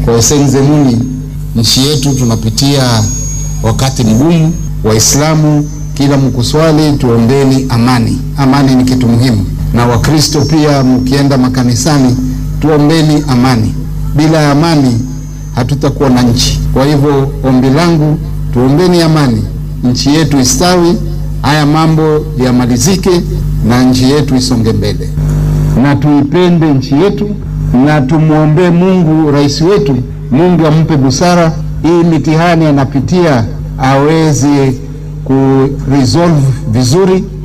Wasengemuni, nchi yetu tunapitia wakati mgumu. Waislamu kila mkuswali, tuombeni amani. Amani ni kitu muhimu, na Wakristo pia mkienda makanisani, tuombeni amani. Bila amani hatutakuwa na nchi. Kwa hivyo ombi langu, tuombeni amani, nchi yetu istawi, haya mambo yamalizike na nchi yetu isonge mbele, na tuipende nchi yetu na tumwombee Mungu rais wetu, Mungu ampe busara, hii mitihani anapitia aweze ku resolve vizuri